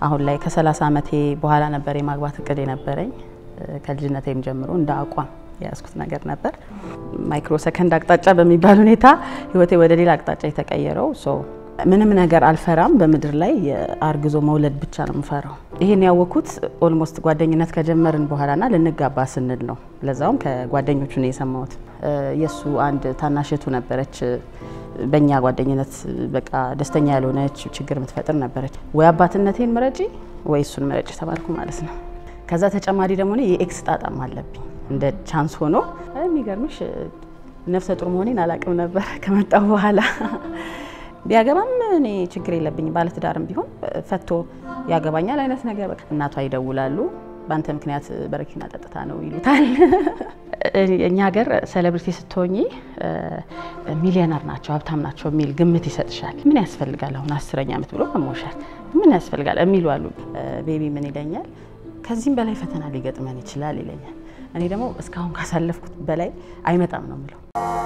አሁን ላይ ከ30 ዓመቴ በኋላ ነበር የማግባት እቅድ የነበረኝ። ከልጅነቴም ጀምሮ እንደ አቋም የያዝኩት ነገር ነበር። ማይክሮ ሰከንድ አቅጣጫ በሚባል ሁኔታ ህይወቴ ወደ ሌላ አቅጣጫ የተቀየረው ምንም ነገር አልፈራም። በምድር ላይ አርግዞ መውለድ ብቻ ነው የምፈራው። ይሄን ያወቅኩት ኦልሞስት ጓደኝነት ከጀመርን በኋላና ልንጋባ ስንል ነው። ለዛውም ከጓደኞቹ ነው የሰማሁት። የእሱ አንድ ታናሽቱ ነበረች። በእኛ ጓደኝነት በቃ ደስተኛ ያልሆነች ችግር የምትፈጥር ነበረች። ወይ አባትነቴን ምረጪ ወይ እሱን ምረጪ ተባልኩ ማለት ነው። ከዛ ተጨማሪ ደግሞ እኔ የኤክስ ጣጣም አለብኝ። እንደ ቻንስ ሆኖ የሚገርምሽ ነፍሰ ጡር መሆኔን አላቅም ነበር ከመጣሁ በኋላ ቢያገባም እኔ ችግር የለብኝም። ባለትዳርም ቢሆን ፈቶ ያገባኛል አይነት ነገር በቃ እናቷ ይደውላሉ። በአንተ ምክንያት በረኪና ጠጥታ ነው ይሉታል። እኛ ሀገር ሴሌብሪቲ ስትሆኚ ሚሊዮነር ናቸው ሀብታም ናቸው የሚል ግምት ይሰጥሻል። ምን ያስፈልጋል አሁን አስረኛ ዓመት ብሎ መሞሸር ምን ያስፈልጋል የሚሉ አሉ። ቤቢ ምን ይለኛል፣ ከዚህም በላይ ፈተና ሊገጥመን ይችላል ይለኛል። እኔ ደግሞ እስካሁን ካሳለፍኩት በላይ አይመጣም ነው የምለው።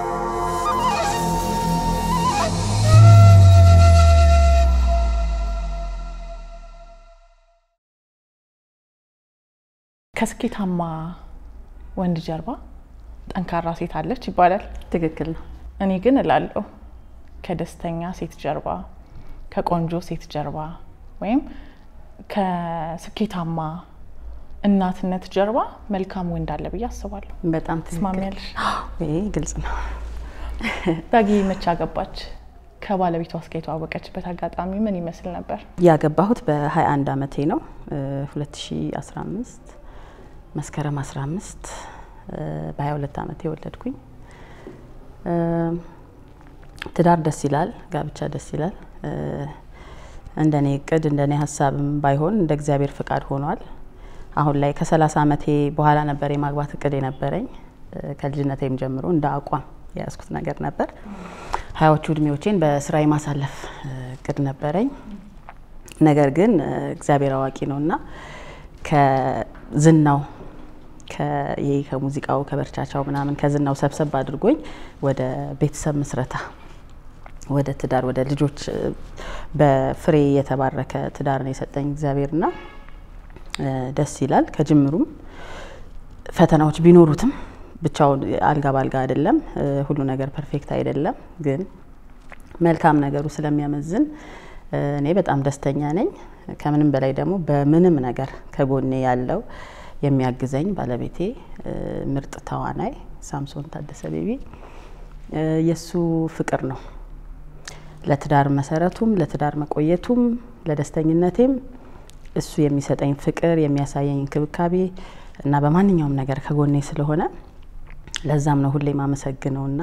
ከስኬታማ ወንድ ጀርባ ጠንካራ ሴት አለች ይባላል። ትክክል ነው። እኔ ግን እላለሁ ከደስተኛ ሴት ጀርባ፣ ከቆንጆ ሴት ጀርባ ወይም ከስኬታማ እናትነት ጀርባ መልካም ወንድ አለ ብዬ አስባለሁ። በጣም ትክክል። ትስማሚያለሽ? ይሄ ግልጽ ነው። ዳጊ መቼ አገባች? ከባለቤቷ እስከ የተዋወቀችበት አጋጣሚ ምን ይመስል ነበር? ያገባሁት በ21 ዓመቴ ነው 2015 መስከረም 15 በ22 ዓመት የወለድኩኝ። ትዳር ደስ ይላል፣ ጋብቻ ደስ ይላል። እንደኔ እቅድ እንደኔ ሀሳብም ባይሆን እንደ እግዚአብሔር ፍቃድ ሆኗል። አሁን ላይ ከ30 ዓመቴ በኋላ ነበር የማግባት እቅድ የነበረኝ። ከልጅነቴም ጀምሮ እንደ አቋም የያዝኩት ነገር ነበር። ሀያዎቹ እድሜዎቼን በስራ የማሳለፍ እቅድ ነበረኝ። ነገር ግን እግዚአብሔር አዋቂ ነውና ከዝናው ይሄ ከሙዚቃው ከበርቻቻው ምናምን ከዝናው ሰብሰብ አድርጎኝ ወደ ቤተሰብ ምስረታ ወደ ትዳር ወደ ልጆች በፍሬ የተባረከ ትዳር ነው የሰጠኝ እግዚአብሔርና ደስ ይላል። ከጅምሩም ፈተናዎች ቢኖሩትም ብቻውን አልጋ ባልጋ አይደለም። ሁሉ ነገር ፐርፌክት አይደለም። ግን መልካም ነገሩ ስለሚያመዝን እኔ በጣም ደስተኛ ነኝ። ከምንም በላይ ደግሞ በምንም ነገር ከጎኔ ያለው የሚያግዘኝ ባለቤቴ ምርጥ ተዋናይ ሳምሶን ታደሰ ቤቢ የእሱ ፍቅር ነው ለትዳር መሰረቱም ለትዳር መቆየቱም ለደስተኝነቴም እሱ የሚሰጠኝ ፍቅር የሚያሳየኝ እንክብካቤ እና በማንኛውም ነገር ከጎኔ ስለሆነ ለዛም ነው ሁሌ ማመሰግነው እና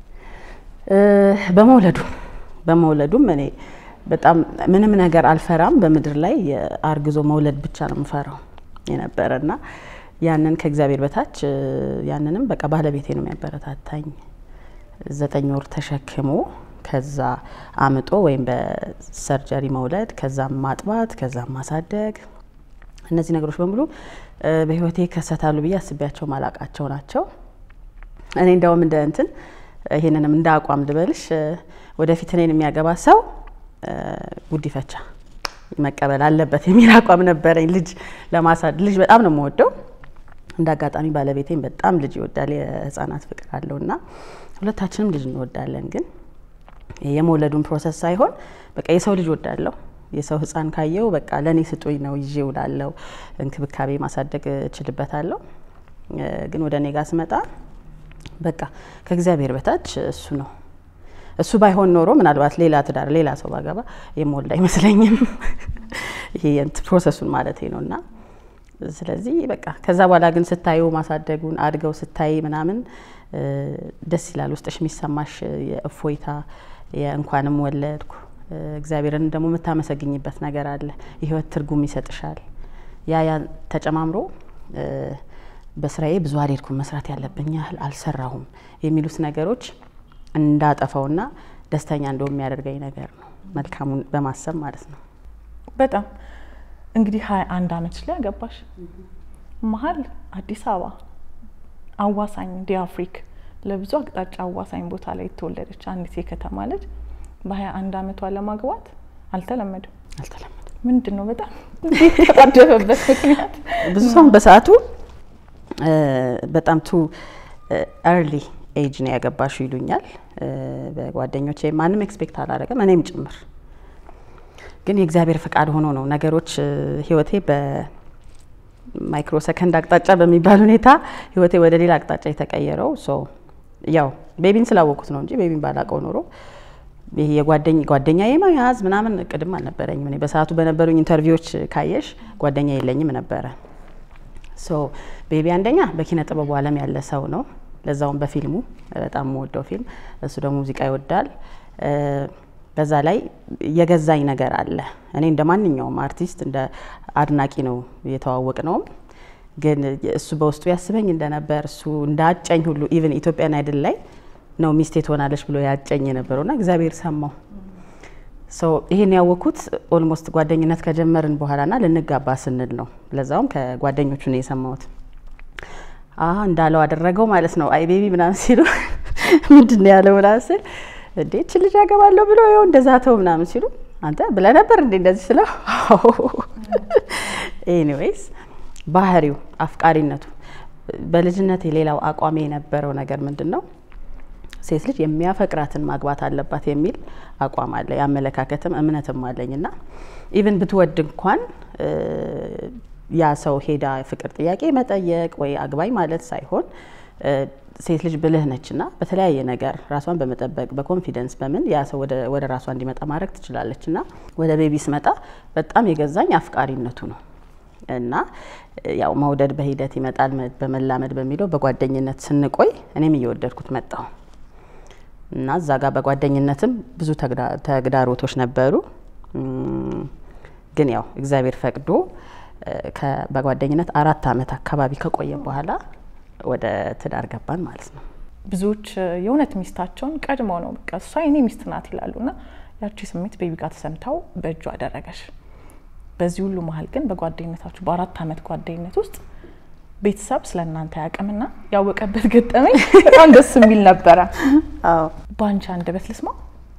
በመውለዱ በመውለዱም እኔ በጣም ምንም ነገር አልፈራም። በምድር ላይ አርግዞ መውለድ ብቻ ነው የምፈራው የነበረ እና ያንን ከእግዚአብሔር በታች ያንንም በቃ ባለቤቴ ነው የሚያበረታታኝ። ዘጠኝ ወር ተሸክሞ ከዛ አምጦ ወይም በሰርጀሪ መውለድ ከዛም ማጥባት ከዛም ማሳደግ እነዚህ ነገሮች በሙሉ በህይወቴ ይከሰታሉ ብዬ አስቤያቸው ማላቃቸው ናቸው። እኔ እንደውም እንደ እንትን ይሄንንም እንደ አቋም ልበልሽ ወደፊት እኔን የሚያገባ ሰው ጉዲፈቻ መቀበል አለበት የሚል አቋም ነበረኝ። ልጅ ለማሳደግ ልጅ በጣም ነው የምወደው። እንደ አጋጣሚ ባለቤቴን በጣም ልጅ ይወዳል፣ የህፃናት ፍቅር አለው እና ሁለታችንም ልጅ እንወዳለን። ግን የመውለዱን ፕሮሰስ ሳይሆን በቃ የሰው ልጅ ወዳለው የሰው ህፃን ካየው በቃ ለእኔ ስጡኝ ነው ይዤ ውላለው፣ እንክብካቤ ማሳደግ እችልበታለሁ። ግን ወደ እኔ ጋር ስመጣ በቃ ከእግዚአብሔር በታች እሱ ነው። እሱ ባይሆን ኖሮ ምናልባት ሌላ ትዳር ሌላ ሰው ባገባ የምወልድ አይመስለኝም። ይሄ ፕሮሰሱን ማለት ነው እና ስለዚህ በቃ ከዛ በኋላ ግን ስታዩ ማሳደጉን አድገው ስታይ ምናምን ደስ ይላል። ውስጥሽ የሚሰማሽ የእፎይታ የእንኳንም ወለድኩ እግዚአብሔርን ደግሞ የምታመሰግኝበት ነገር አለ። የህይወት ትርጉም ይሰጥሻል። ያ ያ ተጨማምሮ በስራዬ ብዙ አልሄድኩም፣ መስራት ያለብኝ ያህል አልሰራሁም የሚሉት ነገሮች እንዳጠፈውና ደስተኛ እንደው የሚያደርገኝ ነገር ነው። መልካሙን በማሰብ ማለት ነው። በጣም እንግዲህ ሀያ አንድ አመትሽ ላይ አገባሽ። መሀል አዲስ አበባ አዋሳኝ ዲአፍሪክ ለብዙ አቅጣጫ አዋሳኝ ቦታ ላይ የተወለደች አንዲት የከተማ ልጅ በሀያ አንድ አመቷ ለማግባት አልተለመደም። አልተለመደም። ምንድን ነው በጣም የተጣደፈበት ምክንያት? ብዙ ሰው በሰዓቱ በጣም ቱ ኤርሊ ኤጅ ነው ያገባሽው ይሉኛል በጓደኞቼ። ማንም ኤክስፔክት አላደረገም እኔም ጭምር። ግን የእግዚአብሔር ፈቃድ ሆኖ ነው ነገሮች ህይወቴ በማይክሮ ሰከንድ አቅጣጫ በሚባል ሁኔታ ህይወቴ ወደ ሌላ አቅጣጫ የተቀየረው። ያው ቤቢን ስላወቅኩት ነው እንጂ ቤቢን ባላቀው ኖሮ ይሄ የጓደኝ ጓደኛ የመያዝ ምናምን እቅድም አልነበረኝም። እኔ በሰዓቱ በነበሩኝ ኢንተርቪዎች ካየሽ ጓደኛ የለኝም ነበረ። ሶ ቤቢ አንደኛ በኪነ ጥበቡ ዓለም ያለ ሰው ነው። ለዛውም በፊልሙ በጣም የምወደው ፊልም እሱ ደግሞ ሙዚቃ ይወዳል። በዛ ላይ የገዛኝ ነገር አለ። እኔ እንደ ማንኛውም አርቲስት እንደ አድናቂ ነው የተዋወቅ ነውም ግን እሱ በውስጡ ያስበኝ እንደነበር እሱ እንዳጨኝ ሁሉ ኢቨን ኢትዮጵያን አይድል ላይ ነው ሚስቴ ትሆናለች ብሎ ያጨኝ የነበረውና እግዚአብሔር ሰማው። ይሄን ያወቅኩት ኦልሞስት ጓደኝነት ከጀመርን በኋላና ልንጋባ ስንል ነው። ለዛውም ከጓደኞቹ ነው የሰማሁት። እንዳለው አደረገው ማለት ነው። አይ ቤቢ ምናምን ሲሉ ምንድን ነው ያለው ምናምን ስል እንዴ እች ልጅ ያገባለሁ ብሎ ይኸው እንደዛ ተው ምናምን ሲሉ አንተ ብለህ ነበር እንዴ እንደዚህ ስለው ኤኒዌይስ ባህሪው አፍቃሪነቱ በልጅነት የሌላው አቋሜ የነበረው ነገር ምንድን ነው ሴት ልጅ የሚያፈቅራትን ማግባት አለባት የሚል አቋም አለ። የአመለካከትም እምነትም አለኝ እና ኢቭን ብትወድ እንኳን ያ ሰው ሄዳ ፍቅር ጥያቄ መጠየቅ ወይ አግባኝ ማለት ሳይሆን ሴት ልጅ ብልህ ነች እና በተለያየ ነገር ራሷን በመጠበቅ በኮንፊደንስ በምን ያ ሰው ወደ ራሷ እንዲመጣ ማድረግ ትችላለች። እና ወደ ቤቢ ስመጣ በጣም የገዛኝ አፍቃሪነቱ ነው እና ያው መውደድ በሂደት ይመጣል በመላመድ በሚለው በጓደኝነት ስንቆይ እኔም እየወደድኩት መጣሁ እና እዛ ጋር በጓደኝነትም ብዙ ተግዳሮቶች ነበሩ። ግን ያው እግዚአብሔር ፈቅዶ በጓደኝነት አራት ዓመት አካባቢ ከቆየ በኋላ ወደ ትዳር ገባን ማለት ነው። ብዙዎች የእውነት ሚስታቸውን ቀድመው ነው በቃ እሷ የኔ ሚስት ናት ይላሉ እና ያቺ ስሜት ቤቢ ጋር ተሰምተው በእጁ አደረገሽ። በዚህ ሁሉ መሀል ግን በጓደኝነታችሁ በአራት ዓመት ጓደኝነት ውስጥ ቤተሰብ ስለ እናንተ ያቅምና ያወቀበት ገጠመኝ በጣም ደስ የሚል ነበረ። በአንቺ አንደበት ልስማ።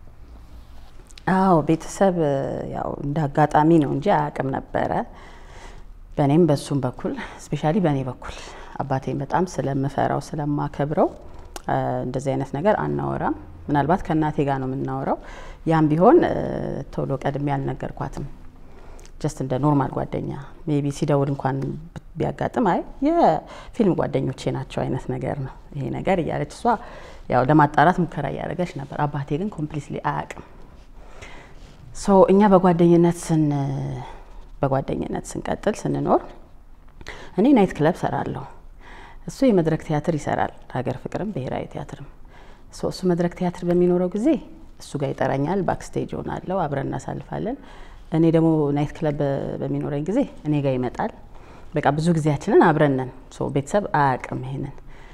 አዎ ቤተሰብ ያው እንደ አጋጣሚ ነው እንጂ አያውቅም ነበረ። በእኔም በሱም በኩል ስፔሻሊ በእኔ በኩል አባቴን በጣም ስለምፈራው ስለማከብረው እንደዚህ አይነት ነገር አናወራም። ምናልባት ከእናቴ ጋር ነው የምናወራው። ያም ቢሆን ቶሎ ቀድሜ አልነገርኳትም። ጀስት እንደ ኖርማል ጓደኛ ሜቢ ሲደውል እንኳን ቢያጋጥም አይ የፊልም ጓደኞቼ ናቸው አይነት ነገር ነው ይሄ ነገር እያለች እሷ ያው ለማጣራት ሙከራ እያደረገች ነበር። አባቴ ግን ኮምፕሊትሊ አያውቅም። ሶ እኛ በጓደኝነት ስን በጓደኝነት ስንቀጥል ስንኖር እኔ ናይት ክለብ ሰራለሁ፣ እሱ የመድረክ ቲያትር ይሰራል፣ ሀገር ፍቅርም ብሔራዊ ቲያትርም። እሱ መድረክ ቲያትር በሚኖረው ጊዜ እሱ ጋር ይጠራኛል፣ ባክስቴጅ ሆናለሁ፣ አብረን እናሳልፋለን። እኔ ደግሞ ናይት ክለብ በሚኖረኝ ጊዜ እኔ ጋር ይመጣል። በቃ ብዙ ጊዜያችንን አብረን ነን። ቤተሰብ አያውቅም ይሄንን።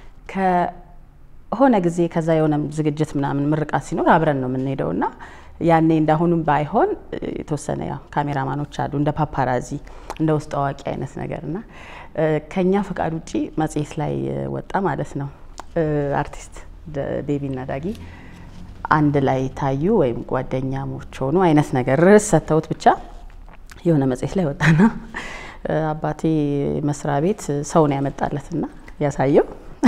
ከሆነ ጊዜ ከዛ የሆነ ዝግጅት ምናምን ምርቃት ሲኖር አብረን ነው የምንሄደው እና ያኔ እንዳሁኑም ባይሆን የተወሰነ ያው ካሜራማኖች አሉ እንደ ፓፓራዚ እንደ ውስጥ አዋቂ አይነት ነገር እና ከኛ ፈቃድ ውጪ መጽሔት ላይ ወጣ ማለት ነው። አርቲስት ቤቢና ዳጊ አንድ ላይ ታዩ ወይም ጓደኛሞች ሆኑ አይነት ነገር ርዕስ ሰጥተውት ብቻ የሆነ መጽሔት ላይ ወጣና አባቴ መስሪያ ቤት ሰውን ያመጣለትና ያሳየው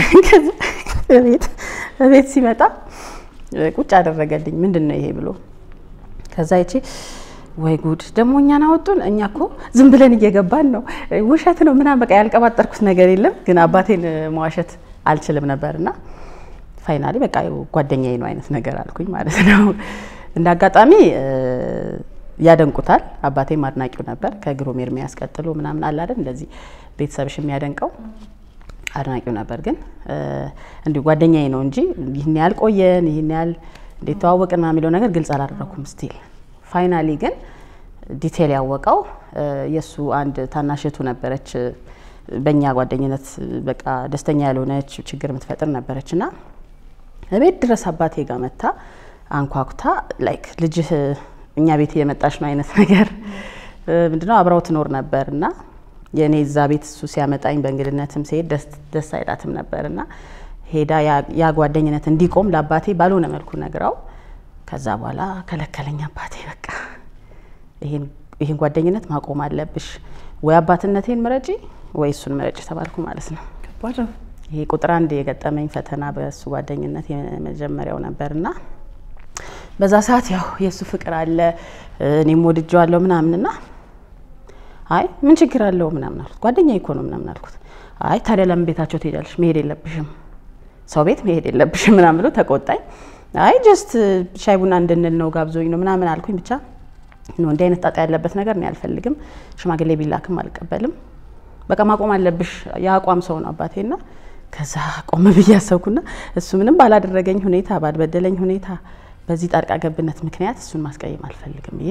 ቤት ሲመጣ ቁጭ አደረገልኝ። ምንድን ነው ይሄ ብሎ ከዛ ይቺ ወይ ጉድ ደግሞ እኛን አወጡን። እኛ እኮ ዝም ብለን እየገባን ነው፣ ውሸት ነው ምናምን በቃ ያልቀባጠርኩት ነገር የለም። ግን አባቴን መዋሸት አልችልም ነበርና ፋይናሊ በቃ ጓደኛዬ ነው አይነት ነገር አልኩኝ ማለት ነው። እንደ አጋጣሚ ያደንቁታል። አባቴም አድናቂው ነበር። ከግሩም ኤርሚያስ ቀጥሎ ምናምን አለ አይደል እንደዚህ ቤተሰብሽ የሚያደንቀው አድናቂው ነበር። ግን እንዲሁ ጓደኛዬ ነው እንጂ ይህን ያህል ቆየን ይህን ያህል እንዴት ተዋወቅን የሚለው ነገር ግልጽ አላደረኩም ስቲል ፋይናሊ ግን ዲቴል ያወቀው የእሱ አንድ ታናሽቱ ነበረች። በእኛ ጓደኝነት በቃ ደስተኛ ያልሆነች ችግር የምትፈጥር ነበረች እና ቤት ድረስ አባቴ ጋር መታ አንኳኩታ ላይክ ልጅህ እኛ ቤት እየመጣች ነው አይነት ነገር ምንድነው አብረው ትኖር ነበር እና የእኔ እዛ ቤት እሱ ሲያመጣኝ በእንግድነትም ሲሄድ ደስ አይላትም ነበር እና ሄዳ ያ ጓደኝነት እንዲቆም ለአባቴ ባልሆነ መልኩ ነግረው ከዛ በኋላ ከለከለኝ አባቴ። በቃ ይሄን ይህን ጓደኝነት ማቆም አለብሽ፣ ወይ አባትነቴን ምረጪ ወይ እሱን ምረጪ ተባልኩ ማለት ነው። ከባድ ነው። ይሄ ቁጥር አንድ የገጠመኝ ፈተና በእሱ ጓደኝነት የመጀመሪያው ነበርና በዛ ሰዓት ያው የእሱ ፍቅር አለ እኔም ወድጀዋለሁ ምናምንና አይ ምን ችግር አለው ምናምን አልኩት። ጓደኛ እኮ ነው ምናምን አልኩት። አይ ታዲያ ለምን ቤታቸው ትሄዳለሽ? መሄድ የለብሽም ሰው ቤት መሄድ የለብሽም ምናምን ብሎ ተቆጣኝ። አይ ጀስት ሻይ ቡና እንድንል ነው ጋብዞኝ ነው ምናምን አልኩኝ። ብቻ ነው እንዲህ አይነት ጣጣ ያለበት ነገር እኔ አልፈልግም፣ ሽማግሌ ቢላክም አልቀበልም። በቃ ማቆም አለብሽ። የአቋም ሰው ነው አባቴና ከዛ ቆም ብዬ አሰብኩና እሱ ምንም ባላደረገኝ ሁኔታ ባልበደለኝ ሁኔታ በዚህ ጣልቃ ገብነት ምክንያት እሱን ማስቀየም አልፈልግም ብዬ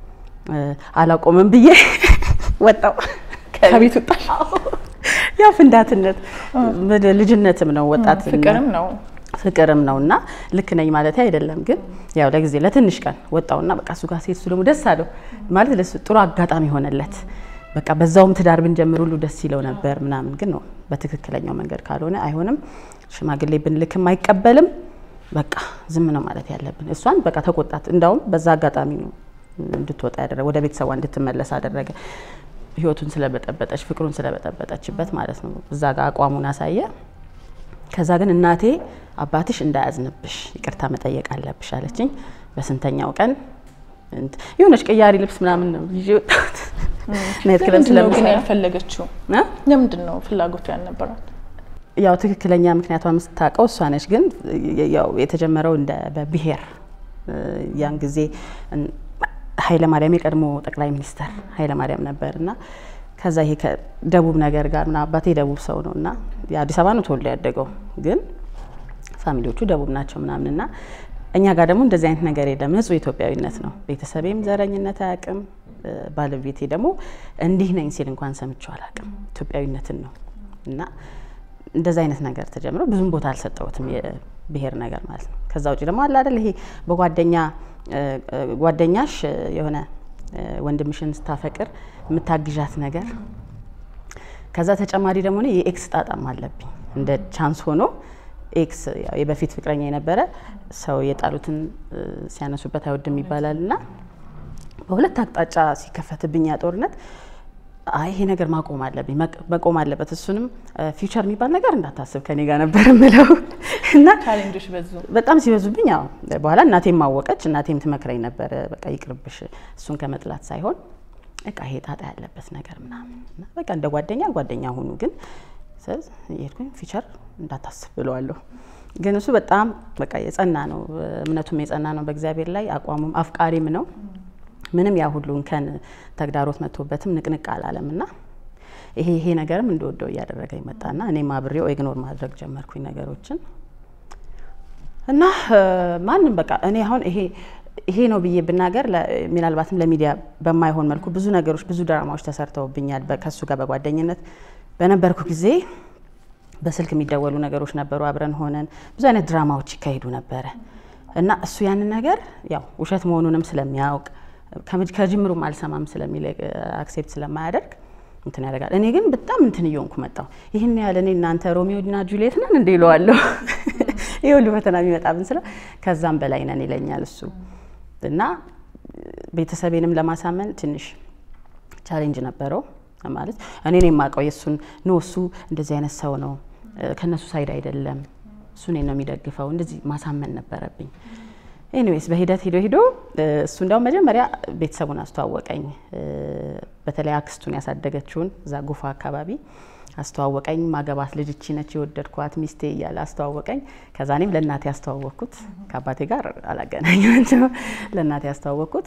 አላቆምም ብዬ ወጣው ከቤት ወጣሽ? ያ ፍንዳትነት ልጅነትም ነው ወጣት ፍቅርም ነው ፍቅርም ነው እና ልክ ነኝ ማለት አይደለም፣ ግን ያው ለጊዜ ለትንሽ ቀን ወጣውና በቃ እሱ ጋር ሴት እሱ ደግሞ ደስ አለው ማለት ለሱ ጥሩ አጋጣሚ ሆነለት። በቃ በዛውም ትዳር ብንጀምር ሁሉ ደስ ይለው ነበር ምናምን፣ ግን ነው በትክክለኛው መንገድ ካልሆነ አይሆንም። ሽማግሌ ብንልክም አይቀበልም። በቃ ዝም ነው ማለት ያለብን። እሷን በቃ ተቆጣት። እንዳውም በዛ አጋጣሚ ነው እንድትወጣ ያደረገ፣ ወደ ቤተሰቧ እንድትመለስ አደረገ። ህይወቱን ስለበጠበጠች ፍቅሩን ስለበጠበጠችበት ማለት ነው። እዛ ጋር አቋሙን አሳየ። ከዛ ግን እናቴ አባትሽ እንዳያዝንብሽ ይቅርታ መጠየቅ አለብሽ አለችኝ። በስንተኛው ቀን የሆነች ቅያሪ ልብስ ምናምን ነው ይዤ ወጣሁት። ናይት ክለብ ለምንድን ነው ግን ስለምሰራ ያልፈለገችው? እ? ለምንድን ነው ፍላጎቱ ያልነበራት? ያው ትክክለኛ ምክንያቷን የምታውቀው እሷ ነች። ግን ያው የተጀመረው እንደ በብሔር ያን ጊዜ ኃይለ ማርያም የቀድሞ ጠቅላይ ሚኒስተር ኃይለ ማርያም ነበር እና ከዛ ይሄ ከደቡብ ነገር ጋር ምናምን አባቴ ደቡብ ሰው ነው እና የአዲስ አበባ ነው ተወልዶ ያደገው ግን ፋሚሊዎቹ ደቡብ ናቸው ምናምን እና እኛ ጋር ደግሞ እንደዚህ አይነት ነገር የለም። ንጹህ ኢትዮጵያዊነት ነው። ቤተሰቤም ዘረኝነት አያውቅም። ባለቤቴ ደግሞ እንዲህ ነኝ ሲል እንኳን ሰምቼው አላውቅም። ኢትዮጵያዊነትን ነው እና እንደዚ አይነት ነገር ተጀምሮ ብዙም ቦታ አልሰጠሁትም፣ የብሔር ነገር ማለት ነው። ከዛ ውጭ ደግሞ አለ አይደል ይሄ በጓደኛ ጓደኛሽ የሆነ ወንድምሽን ስታፈቅር የምታግዣት ነገር። ከዛ ተጨማሪ ደግሞ እኔ የኤክስ ጣጣም አለብኝ እንደ ቻንስ ሆኖ ኤክስ ያው የበፊት ፍቅረኛ የነበረ ሰው የጣሉትን ሲያነሱበት አይወድም ይባላል እና በሁለት አቅጣጫ ሲከፈትብኝ ያ ጦርነት አይ ይሄ ነገር ማቆም አለብኝ መቆም አለበት። እሱንም ፊውቸር የሚባል ነገር እንዳታስብ ከኔ ጋር ነበር ምለው እና ቻሌንጆች በዙ። በጣም ሲበዙብኝ፣ ያው በኋላ እናቴም ማወቀች። እናቴም ትመክረኝ ነበረ፣ በቃ ይቅርብሽ፣ እሱን ከመጥላት ሳይሆን በቃ ይሄ ጣጣ ያለበት ነገር ምናምን እና በቃ እንደ ጓደኛ ጓደኛ ሁኑ፣ ግን የሄድኩኝ ፊቸር እንዳታስብ ብለዋለሁ። ግን እሱ በጣም በቃ የጸና ነው፣ እምነቱም የጸና ነው በእግዚአብሔር ላይ አቋሙም አፍቃሪም ነው። ምንም ያ ሁሉ እንከን ተግዳሮት መጥቶበትም ንቅንቅ አላለም እና ይሄ ይሄ ነገርም እንደወደው እያደረገ ይመጣና እኔም አብሬው ኢግኖር ማድረግ ጀመርኩኝ ነገሮችን እና ማንም በቃ እኔ አሁን ይሄ ይሄ ነው ብዬ ብናገር ምናልባትም ለሚዲያ በማይሆን መልኩ ብዙ ነገሮች ብዙ ድራማዎች ተሰርተውብኛል። ከሱ ጋር በጓደኝነት በነበርኩ ጊዜ በስልክ የሚደወሉ ነገሮች ነበሩ። አብረን ሆነን ብዙ አይነት ድራማዎች ይካሄዱ ነበረ እና እሱ ያንን ነገር ያው ውሸት መሆኑንም ስለሚያውቅ ከጅምሩም አልሰማም ስለሚል አክሴፕት ስለማያደርግ እንትን ያደርጋል። እኔ ግን በጣም እንትን እየሆንኩ መጣሁ። ይህን ያህል እኔ እናንተ ሮሚዮ እና ጁሊየት ነን እንደ ይለዋለሁ። ይህ ሁሉ ፈተና የሚመጣብን ስለ ከዛም በላይ ነን ይለኛል እሱ እና ቤተሰቤንም ለማሳመን ትንሽ ቻሌንጅ ነበረው። ማለት እኔ ነው የማውቀው የእሱን ኖ እሱ እንደዚህ አይነት ሰው ነው ከእነሱ ሳይድ አይደለም እሱ እኔን ነው የሚደግፈው እንደዚህ ማሳመን ነበረብኝ። ኤኒዌይስ በሂደት ሂዶ ሂዶ እሱ እንዲያውም መጀመሪያ ቤተሰቡን አስተዋወቀኝ። በተለይ አክስቱን ያሳደገችውን እዛ ጎፋ አካባቢ አስተዋወቀኝ። ማገባት ልጅ እቺ ነች የወደድኳት ሚስቴ እያለ አስተዋወቀኝ። ከዛ እኔም ለእናቴ ያስተዋወቅኩት ከአባቴ ጋር አላገናኛቸው ለእናቴ ያስተዋወቅኩት።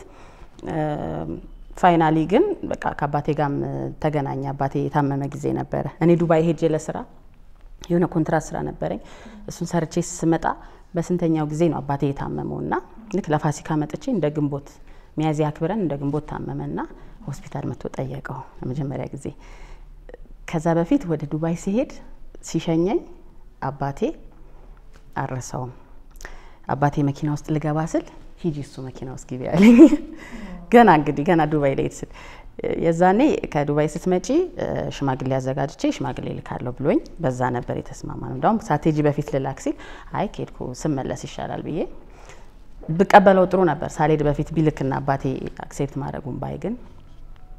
ፋይናሊ ግን በቃ ከአባቴ ጋርም ተገናኘ። አባቴ የታመመ ጊዜ ነበረ። እኔ ዱባይ ሄጄ ለስራ የሆነ ኮንትራት ስራ ነበረኝ። እሱን ሰርቼ ስመጣ በስንተኛው ጊዜ ነው አባቴ የታመመው እና ልክ ለፋሲካ መጥቼ እንደ ግንቦት ሚያዝያ አክብረን እንደ ግንቦት ታመመና ሆስፒታል መጥቶ ጠየቀው ለመጀመሪያ ጊዜ። ከዛ በፊት ወደ ዱባይ ሲሄድ ሲሸኘኝ አባቴ አልረሳውም። አባቴ መኪና ውስጥ ልገባ ስል ሂጂ እሱ መኪና ውስጥ ግቢ ያለኝ። ገና እንግዲህ ገና ዱባይ ላይ ስል የዛኔ ከዱባይ ስትመጪ ሽማግሌ አዘጋጅቼ ሽማግሌ ልካለሁ ብሎኝ በዛ ነበር የተስማማ ነው። እንዲሁም ሳቴጂ በፊት ልላክ ሲል አይ ከሄድኩ ስመለስ ይሻላል ብዬ ብቀበለው ጥሩ ነበር። ሳልሄድ በፊት ቢልክና አባቴ አክሴፕት ማድረጉን ባይ ግን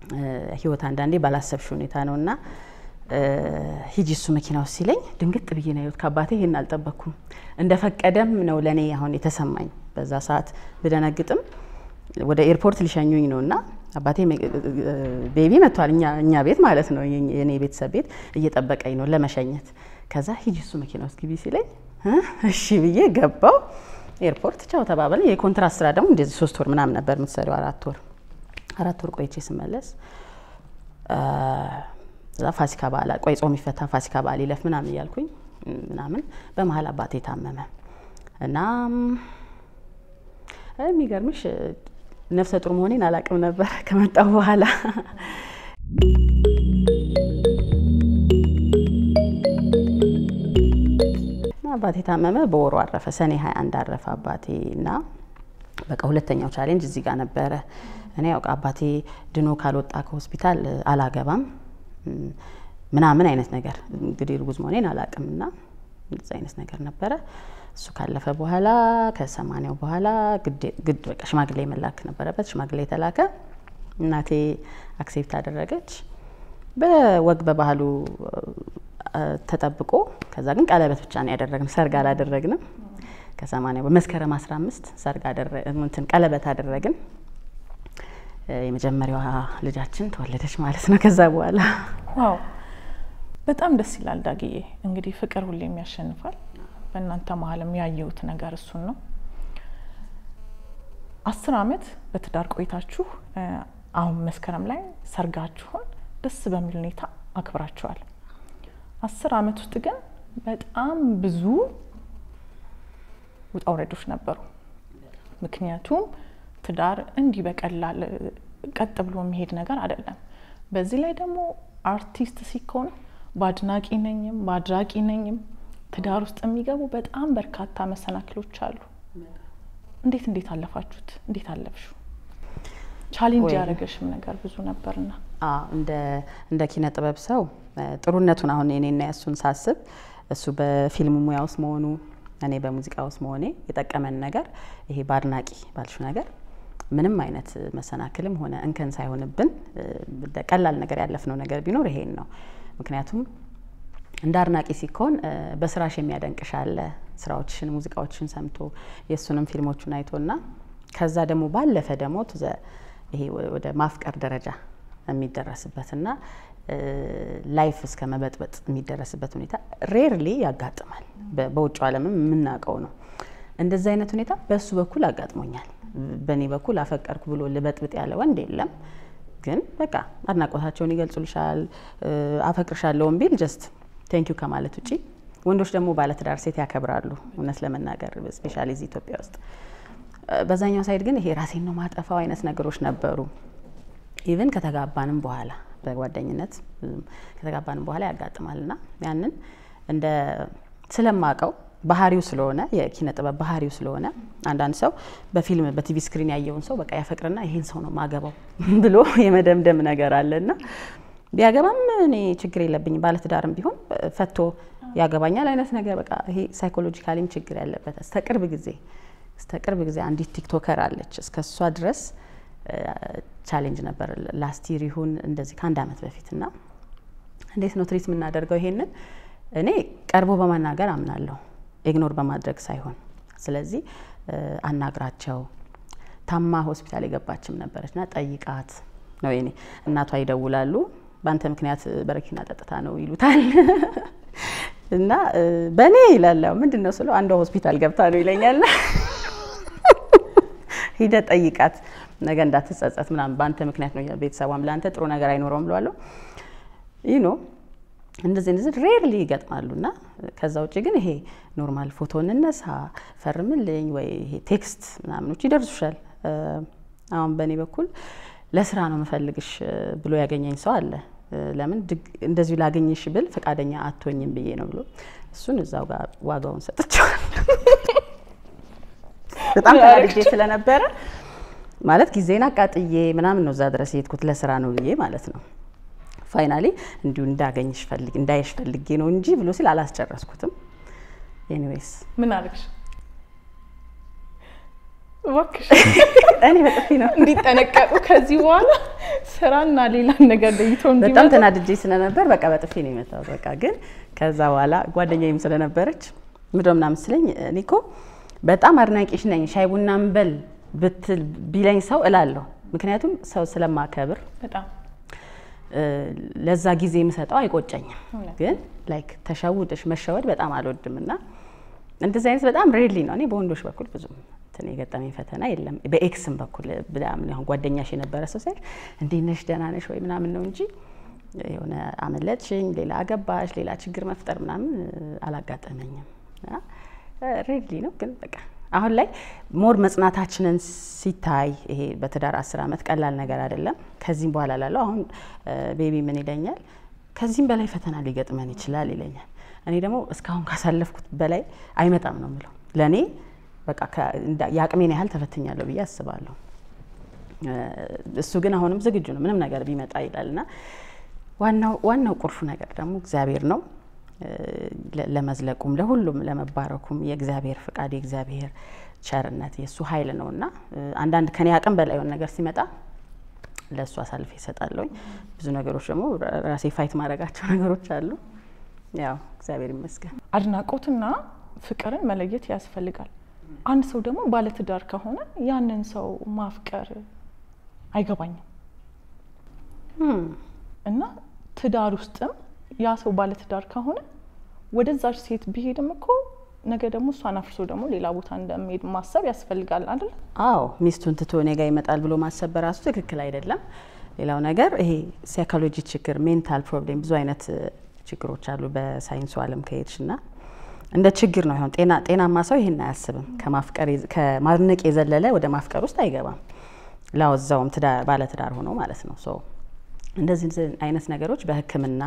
ህይወት አንዳንዴ ባላሰብሽ ሁኔታ ነው እና ሂጂ እሱ መኪና ውስጥ ሲለኝ ድንግጥ ብዬ ነው ያየሁት። ከአባቴ ይሄን አልጠበቅኩም። እንደፈቀደም ነው ለእኔ አሁን የተሰማኝ። በዛ ሰዓት ብደነግጥም ወደ ኤርፖርት ሊሸኙኝ ነው እና አባቴ ቤቢ መጥቷል፣ እኛ ቤት ማለት ነው የኔ ቤተሰብ ቤት እየጠበቀኝ ነው ለመሸኘት። ከዛ ሂጂ እሱ መኪና ውስጥ ግቢ ሲለኝ እሺ ብዬ ገባው። ኤርፖርት ቻው ተባበለ። የኮንትራት ስራ ደግሞ እንደዚህ ሶስት ወር ምናምን ነበር የምትሰሪው፣ አራት ወር አራት ወር ቆይቼ ስመለስ እዛ ፋሲካ በዓል ቆይ ጾም ይፈታ ፋሲካ በዓል ይለፍ ምናምን እያልኩኝ ምናምን በመሀል አባቴ ታመመ እና የሚገርምሽ ነፍሰ ጡር መሆኔን አላቅም ነበር ከመጣሁ በኋላ አባቴ ታመመ። በወሩ አረፈ። ሰኔ 21 አረፈ አባቴ እና በቃ ሁለተኛው ቻሌንጅ እዚህ ጋር ነበረ። እኔ ያው አባቴ ድኖ ካልወጣ ከሆስፒታል አላገባም ምናምን አይነት ነገር እንግዲህ እርጉዝ መሆኔን አላቅም እና እንደዚ አይነት ነገር ነበረ። እሱ ካለፈ በኋላ ከሰማኒያው በኋላ ግድ በቃ ሽማግሌ መላክ ነበረበት። ሽማግሌ የተላከ እናቴ አክሴፕት አደረገች። በወግ በባህሉ ተጠብቆ ከዛ ግን ቀለበት ብቻ ነው ያደረግን፣ ሰርግ አላደረግንም። ከሰማኒያ በመስከረም 15 ሰርግ እንትን ቀለበት አደረግን። የመጀመሪያዋ ልጃችን ተወለደች ማለት ነው። ከዛ በኋላ ዋው በጣም ደስ ይላል። ዳግዬ እንግዲህ ፍቅር ሁሌም ያሸንፋል። በእናንተ መሀልም ያየሁት ነገር እሱን ነው። አስር አመት በትዳር ቆይታችሁ አሁን መስከረም ላይ ሰርጋችሁን ደስ በሚል ሁኔታ አክብራችኋል። አስር አመት ውስጥ ግን በጣም ብዙ ውጣ ውረዶች ነበሩ። ምክንያቱም ትዳር እንዲህ በቀላል ቀጥ ብሎ የሚሄድ ነገር አይደለም። በዚህ ላይ ደግሞ አርቲስት ሲኮን በአድናቂ ነኝም በአድራቂ ነኝም ትዳር ውስጥ የሚገቡ በጣም በርካታ መሰናክሎች አሉ። እንዴት እንዴት አለፋችሁት? እንዴት አለፍሹ? ቻሌንጅ ያደረገሽም ነገር ብዙ ነበርና እንደ ኪነ ጥበብ ሰው ጥሩነቱን አሁን እኔና ያሱን ሳስብ እሱ በፊልም ሙያ ውስጥ መሆኑ እኔ በሙዚቃ ውስጥ መሆኔ የጠቀመን ነገር ይሄ በአድናቂ ባልሹ ነገር ምንም አይነት መሰናክልም ሆነ እንከን ሳይሆንብን ቀላል ነገር ያለፍነው ነገር ቢኖር ይሄን ነው። ምክንያቱም እንደ አድናቂ ሲኮን በስራሽ የሚያደንቅሽ አለ። ስራዎችሽን፣ ሙዚቃዎችሽን ሰምቶ የእሱንም ፊልሞቹን አይቶና ከዛ ደግሞ ባለፈ ደግሞ ይሄ ወደ ማፍቀር ደረጃ የሚደረስበትና ላይፍ እስከ መበጥበጥ የሚደረስበት ሁኔታ ሬርሊ ያጋጥማል። በውጭ ዓለምም የምናውቀው ነው። እንደዚህ አይነት ሁኔታ በእሱ በኩል አጋጥሞኛል። በእኔ በኩል አፈቀርኩ ብሎ ልበጥብጥ ያለ ወንድ የለም። ግን በቃ አድናቆታቸውን ይገልጹልሻል። አፈቅርሻለውን ቢል ጀስት ቴንኪዩ ከማለት ውጪ ወንዶች ደግሞ ባለትዳር ሴት ያከብራሉ። እውነት ለመናገር ስፔሻሊ እዚህ ኢትዮጵያ ውስጥ በዛኛው ሳይድ ግን ይሄ ራሴን ነው ማጠፋው አይነት ነገሮች ነበሩ። ኢቭን ከተጋባንም በኋላ በጓደኝነት ከተጋባንም በኋላ ያጋጥማል እና ያንን እንደ ስለማቀው ባህሪው ስለሆነ የኪነ ጥበብ ባህሪው ስለሆነ አንዳንድ ሰው በፊልም በቲቪ ስክሪን ያየውን ሰው በቃ ያፈቅርና ይሄን ሰው ነው ማገባው ብሎ የመደምደም ነገር አለና ቢያገባም እኔ ችግር የለብኝም ባለትዳርም ቢሆን ፈቶ ያገባኛል አይነት ነገር በቃ ይሄ ሳይኮሎጂካሊም ችግር ያለበት እስከ ቅርብ ጊዜ እስከ ቅርብ ጊዜ አንዲት ቲክቶከር አለች እስከ እሷ ድረስ ቻሌንጅ ነበር ላስት ይር ይሁን እንደዚህ ከአንድ አመት በፊት እና እንዴት ነው ትሪት የምናደርገው ይሄንን እኔ ቀርቦ በማናገር አምናለሁ ኢግኖር በማድረግ ሳይሆን ስለዚህ አናግራቸው ታማ ሆስፒታል የገባችም ነበረች ና ጠይቃት ነው የኔ እናቷ ይደውላሉ በአንተ ምክንያት በረኪና ጠጥታ ነው ይሉታል እና በእኔ ይላለው ምንድን ነው ስለው አንዷ ሆስፒታል ገብታ ነው ይለኛል ሂደ ጠይቃት ነገ እንዳትጸጸት ምናምን በአንተ ምክንያት ነው ቤተሰቧም ለአንተ ጥሩ ነገር አይኖረውም ብለዋለሁ ይህ ነው እንደዚህ እንደዚህ ሬርሊ ይገጥማሉ እና ከዛ ውጭ ግን ይሄ ኖርማል ፎቶ እንነሳ ፈርምልኝ ወይ ይሄ ቴክስት ምናምኖች ይደርሱሻል አሁን በእኔ በኩል ለስራ ነው መፈልግሽ ብሎ ያገኘኝ ሰው አለ ለምን እንደዚሁ ላገኝሽ ብል ፈቃደኛ አትሆኝም ብዬ ነው ብሎ እሱን እዛው ጋር ዋጋውን ሰጥቸዋል በጣም ተናድጄ ስለነበረ ማለት ጊዜን አቃጥዬ ምናምን ነው እዛ ድረስ የሄድኩት ለስራ ነው ብዬ ማለት ነው ፋይናሊ እንዲሁ እንዳገኝሽ ፈልግ እንዳይሽ ፈልጌ ነው እንጂ ብሎ ሲል አላስጨረስኩትም ኤኒዌይስ ምን አልክሽ እባክሽ እኔ በጥፊ ነው እንዲጠነቀቁ ከዚህ በኋላ ስራና ሌላ ነገር ለይቶ በጣም እንዲመጡ ተናድጄ ስለነበር በቃ በጥፊ ነው የመታሁት። በቃ ግን ከዛ በኋላ ጓደኛዬም ስለነበረች ምንድን ነው ምናምን ስለኝ እኔ እኮ በጣም አድናቂሽ ነኝ ሻይ ቡና እንበል ብትል ቢለኝ ሰው እላለሁ። ምክንያቱም ሰው ስለማከብር በጣም እ፣ ለዛ ጊዜ የምሰጠው አይቆጨኝም። እውነት። ግን ላይክ ተሸውደሽ መሸወድ በጣም አልወድም እና እንደዚህ አይነት በጣም ሬድሊ ነው። እኔ በወንዶች በኩል ብዙም እንትን የገጠመኝ ፈተና የለም። በኤክስም በኩል ብላምን አሁን ጓደኛሽ የነበረ ሰው ሲያልፍ እንዴት ነሽ ደህና ነሽ ወይ ምናምን ነው እንጂ የሆነ አመለጥሽኝ፣ ሌላ አገባሽ፣ ሌላ ችግር መፍጠር ምናምን እ፣ አላጋጠመኝም። ሬድሊ ነው ግን በቃ አሁን ላይ ሞር መጽናታችንን ሲታይ ይሄ በትዳር አስር ዓመት ቀላል ነገር አይደለም። ከዚህም በኋላ ላለው አሁን ቤቢ ምን ይለኛል፣ ከዚህም በላይ ፈተና ሊገጥመን ይችላል ይለኛል። እኔ ደግሞ እስካሁን ካሳለፍኩት በላይ አይመጣም ነው የምለው። ለእኔ በቃ ከ- እንዳ- የአቅሜን ያህል ተፈትኛለሁ ብዬ አስባለሁ። እ፣ እሱ ግን አሁንም ዝግጁ ነው ምንም ነገር ቢመጣ ይላል እና ዋናው ዋናው ቁልፉ ነገር ደግሞ እግዚአብሔር ነው። እ፣ ለ- ለመዝለቁም ለሁሉም ለመባረኩም የእግዚአብሔር ፍቃድ የእግዚአብሔር ቸርነት የእሱ ኃይል ነው እና እ፣ አንዳንድ ከኔ አቅም በላይ የሆነ ነገር ሲመጣ ለእሱ አሳልፌ ይሰጣለሁኝ። ብዙ ነገሮች ደግሞ ራ- ራሴ ፋይት ማድረጋቸው ነገሮች አሉ። ያው እግዚአብሔር ይመስገን። አድናቆትና ፍቅርን መለየት ያስፈልጋል። አንድ ሰው ደግሞ ባለትዳር ከሆነ ያንን ሰው ማፍቀር አይገባኝም Hmm. እና ትዳር ውስጥም ያ ሰው ባለትዳር ከሆነ ወደዛች ሴት ቢሄድም እኮ ነገ ደግሞ እሷን አፍርሶ ደግሞ ሌላ ቦታ እንደሚሄድ ማሰብ ያስፈልጋል አይደል? አዎ ሚስቱን ትቶ እኔ ጋር ይመጣል ብሎ ማሰብ በራሱ ትክክል አይደለም። ሌላው ነገር ይሄ ሳይኮሎጂ ችግር፣ ሜንታል ፕሮብሌም ብዙ አይነት እ፣ ችግሮች አሉ በሳይንሱ ዓለም ከሄድሽ እና እንደ ችግር ነው ይሆን ጤና ጤናማ ሰው ይሄን አያስብም። ከማፍቀር የዘ- ከማድነቅ የዘለለ ወደ ማፍቀር ውስጥ አይገባም። ላወዛውም ትዳር ባለትዳር ሆኖ ማለት ነው። ሶ እንደዚህ እንደዚህ አይነት ነገሮች በሕክምና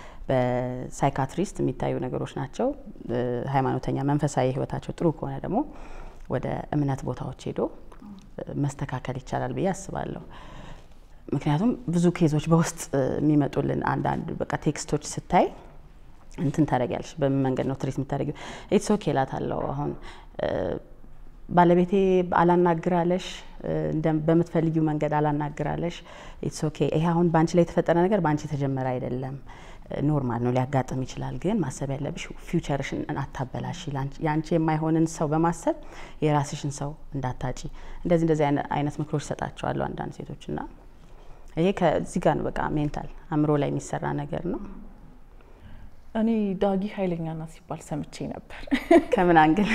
በሳይካትሪስት የሚታዩ ነገሮች ናቸው። እ፣ ሃይማኖተኛ መንፈሳዊ ህይወታቸው ጥሩ ከሆነ ደግሞ ወደ እምነት ቦታዎች ሄዶ እ፣ መስተካከል ይቻላል ብዬ አስባለሁ። ምክንያቱም ብዙ ኬዞች በውስጥ እ፣ የሚመጡልን አንዳንድ በቃ ቴክስቶች ስታይ እንትን ታደርጊያለሽ። በምን መንገድ ነው ትሪት የምታደርጊው? ኢትስ ኦኬ እላታለሁ። አሁን እ፣ ባለቤቴ አላናግራለሽ እ፣ እንደ- በምትፈልጊው መንገድ አላናግራለሽ። ኢትስ ኦኬ። ይሄ አሁን በአንቺ ላይ የተፈጠረ ነገር በአንቺ የተጀመረ አይደለም። እ፣ ኖርማል ነው፣ ሊያጋጥም ይችላል። ግን ማሰብ ያለብሽ ፊውቸርሽን አታበላሽ። ላንቺ- የአንቺ የማይሆንን ሰው በማሰብ የራስሽን ሰው እንዳታጪ። እንደዚህ እንደዚህ አይነ- አይነት ምክሮች ሰጣቸዋለሁ አንዳንድ ሴቶች እና ይሄ ከዚህ ጋር ነው በቃ ሜንታል አእምሮ ላይ የሚሰራ ነገር ነው። እኔ ዳጊ ኃይለኛ ናት ሲባል ሰምቼ ነበር። ከምን አንግል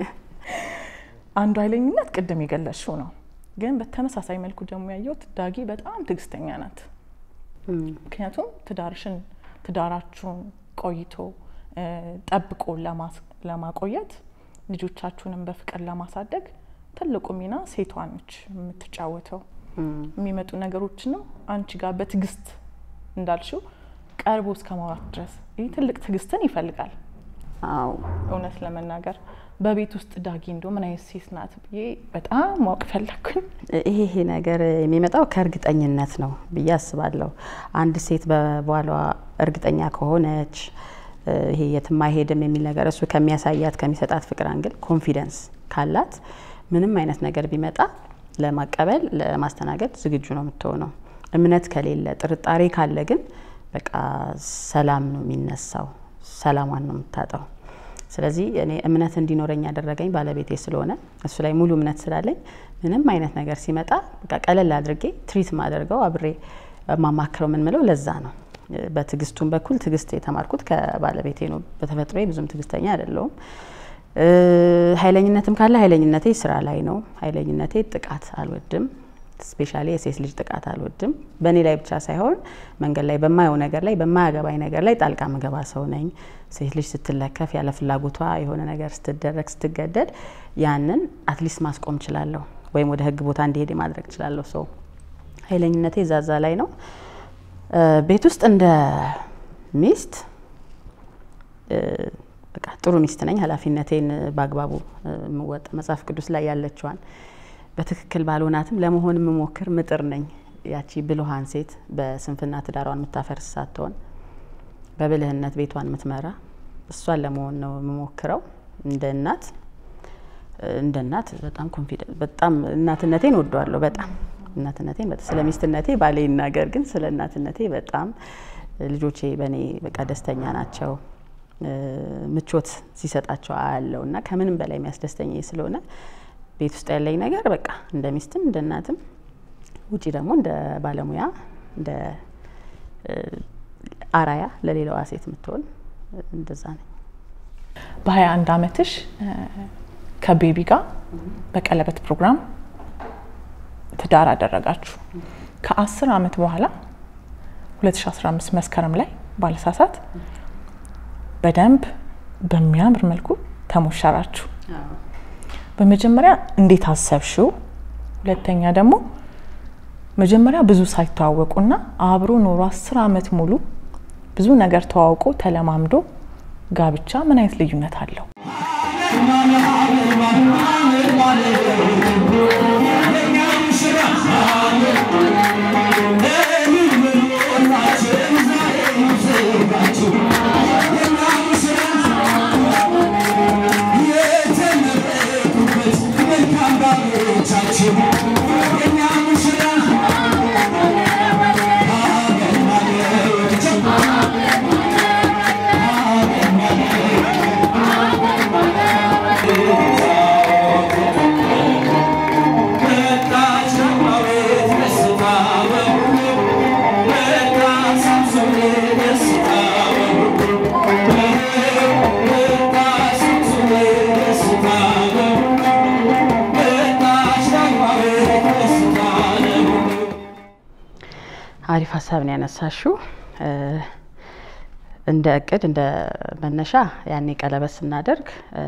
አንዱ ኃይለኝነት ቅድም የገለጽሽው ነው፣ ግን በተመሳሳይ መልኩ ደግሞ ያየሁት ዳጊ በጣም ትዕግስተኛ ናት። ምክንያቱም ትዳርሽን ትዳራችሁን ቆይቶ እ፣ ጠብቆ ለማስ- ለማቆየት ልጆቻችሁንም በፍቅር ለማሳደግ ትልቁ ሚና ሴቷ ነች የምትጫወተው። የሚመጡ ነገሮችንም አንቺ ጋር በትዕግስት እንዳልሽው ቀርቦ እስከ ማውራት ድረስ ይህ ትልቅ ትዕግስትን ይፈልጋል። አዎ እውነት ለመናገር በቤት ውስጥ ዳጊ እንዶ ምን አይነት ሴት ናት ብዬ በጣም ማወቅ ፈለግኩኝ። ይሄ ይሄ ነገር የሚመጣው ከእርግጠኝነት ነው ብዬ አስባለሁ። አንድ ሴት በባሏ እርግጠኛ ከሆነች እ፣ ይሄ የትም አይሄድም የሚል ነገር እሱ ከሚያሳያት ከሚሰጣት ፍቅር አንግል ኮንፊደንስ ካላት ምንም አይነት ነገር ቢመጣ ለማቀበል ለማስተናገድ ዝግጁ ነው የምትሆነው። እምነት ከሌለ ጥርጣሬ ካለ ግን በቃ ሰላም ነው የሚነሳው፣ ሰላሟን ነው የምታጣው። ስለዚህ እኔ እምነት እንዲኖረኝ ያደረገኝ ባለቤቴ ስለሆነ እሱ ላይ ሙሉ እምነት ስላለኝ ምንም አይነት ነገር ሲመጣ በቃ ቀለል አድርጌ ትሪት ማደርገው አብሬ ማማክረው የምንምለው ለዛ ነው። በትዕግስቱም በኩል ትዕግስት የተማርኩት ከባለቤቴ ነው። በተፈጥሮ ብዙም ትዕግስተኛ አይደለውም። እ፣ ኃይለኝነትም ካለ ኃይለኝነቴ ስራ ላይ ነው። ኃይለኝነቴ ጥቃት አልወድም። ስፔሻሊ የሴት ልጅ ጥቃት አልወድም። በእኔ ላይ ብቻ ሳይሆን መንገድ ላይ በማየው ነገር ላይ በማያገባኝ ነገር ላይ ጣልቃ ምገባ ሰው ነኝ። ሴት ልጅ ስትለከፍ ያለ ፍላጎቷ የሆነ ነገር ስትደረግ ስትገደድ ያንን አትሊስት ማስቆም እችላለሁ፣ ወይም ወደ ህግ ቦታ እንዲሄድ ማድረግ እችላለሁ። ሰው ኃይለኝነቴ ዛዛ ላይ ነው። እ፣ ቤት ውስጥ እንደ ሚስት እ፣ በቃ ጥሩ ሚስት ነኝ። ኃላፊነቴን በአግባቡ እ፣ የምወጣ መጽሐፍ ቅዱስ ላይ ያለችዋን በትክክል ባልሆናትም ለመሆን የምሞክር ምጥር ነኝ። ያቺ ብልሃን ሴት በስንፍና ትዳሯን የምታፈርስ ሳትሆን በብልህነት ቤቷን የምትመራ እሷን ለመሆን ነው የምሞክረው እንደ እናት። እንደ እናት በጣም ኮንፊደንት በጣም እናትነቴን ወደዋለሁ። በጣም እናትነቴን በጣም ስለ ሚስትነቴ ባሌ ይናገር፣ ግን ስለ እናትነቴ በጣም ልጆቼ በእኔ በቃ ደስተኛ ናቸው። ምቾት ሲሰጣቸው አያለው እና ከምንም በላይ የሚያስደስተኝ ስለሆነ ቤት ውስጥ ያለኝ ነገር በቃ እንደ ሚስትም እንደ እናትም ውጪ ደግሞ እንደ ባለሙያ እንደ አራያ ለሌላዋ ሴት የምትሆን እንደዛ ነኝ። በሀያ አንድ አመትሽ ከቤቢ ጋር በቀለበት ፕሮግራም ትዳር አደረጋችሁ። ከአስር አመት በኋላ 2015 መስከረም ላይ ባለሳሳት በደንብ በሚያምር መልኩ ተሞሸራችሁ። በመጀመሪያ እንዴት አሰብሽው? ሁለተኛ ደግሞ መጀመሪያ ብዙ ሳይተዋወቁና አብሮ ኖሮ አስር አመት ሙሉ ብዙ ነገር ተዋውቆ ተለማምዶ ጋብቻ ምን አይነት ልዩነት አለው? አሪፍ ሀሳብ ነው ያነሳሽው። እንደ እቅድ እንደ መነሻ ያኔ ቀለበት ስናደርግ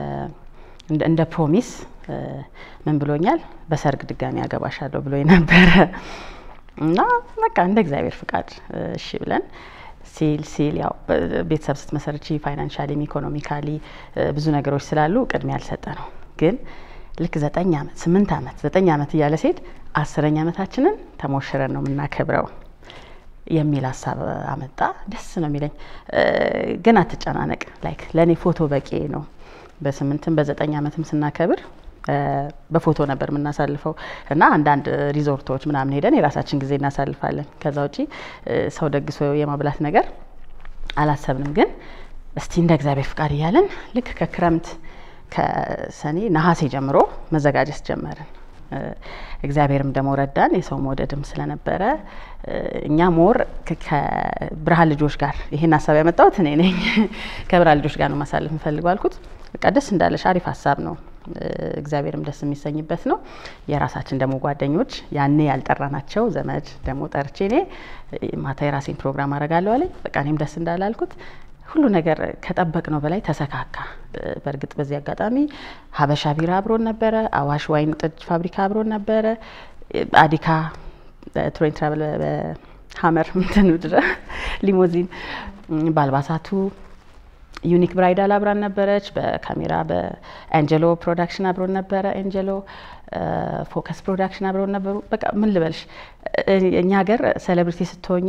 እንደ ፕሮሚስ ምን ብሎኛል፣ በሰርግ ድጋሚ ያገባሻለሁ ብሎኝ ነበረ እና በቃ እንደ እግዚአብሔር ፍቃድ እሺ ብለን ሲል ሲል ያው ቤተሰብ ስትመሰርቺ ፋይናንሻሊም ኢኮኖሚካሊ ብዙ ነገሮች ስላሉ ቅድሚያ ያልሰጠ ነው። ግን ልክ ዘጠኝ ዓመት ስምንት ዓመት ዘጠኝ ዓመት እያለ ሴት አስረኛ ዓመታችንን ተሞሽረን ነው የምናከብረው የሚል ሀሳብ አመጣ። ደስ ነው የሚለኝ ግን አትጨናነቅ፣ ላይክ ለእኔ ፎቶ በቂ ነው። በስምንትም በዘጠኝ ዓመትም ስናከብር በፎቶ ነበር የምናሳልፈው እና አንዳንድ ሪዞርቶች ምናምን ሄደን የራሳችን ጊዜ እናሳልፋለን። ከዛ ውጪ ሰው ደግሶ የማብላት ነገር አላሰብንም። ግን እስቲ እንደ እግዚአብሔር ፍቃድ እያለን ልክ ከክረምት ከሰኔ ነሐሴ ጀምሮ መዘጋጀት ጀመርን። እግዚአብሔርም ደግሞ ረዳን። የሰው መውደድም ስለነበረ እኛ ሞር ከብርሃን ልጆች ጋር ይሄን ሀሳብ ያመጣሁት እኔ ነኝ። ከብርሃን ልጆች ጋር ነው ማሳለፍ የምፈልገው አልኩት። በቃ ደስ እንዳለሽ አሪፍ ሀሳብ ነው፣ እግዚአብሔርም ደስ የሚሰኝበት ነው። የራሳችን ደግሞ ጓደኞች ያኔ ያልጠራናቸው ዘመድ ደግሞ ጠርቼ እኔ ማታ የራሴን ፕሮግራም አረጋለሁ አለኝ። በቃ እኔም ደስ እንዳለ አልኩት። ሁሉ ነገር ከጠበቅነው በላይ ተሰካካ። በእርግጥ በዚህ አጋጣሚ ሀበሻ ቢራ አብሮን ነበረ፣ አዋሽ ዋይን ጠጅ ፋብሪካ አብሮን ነበረ፣ አዲካ ትሬን ትራቨል በሀመር ምንትን ድረ ሊሞዚን በአልባሳቱ ዩኒክ ብራይዳል አብራን ነበረች። በካሜራ በኤንጀሎ ፕሮዳክሽን አብሮን ነበረ። ኤንጀሎ ፎከስ ፕሮዳክሽን አብሮን ነበሩ። በቃ ምን ልበልሽ፣ እኛ ሀገር ሴሌብሪቲ ስትሆኚ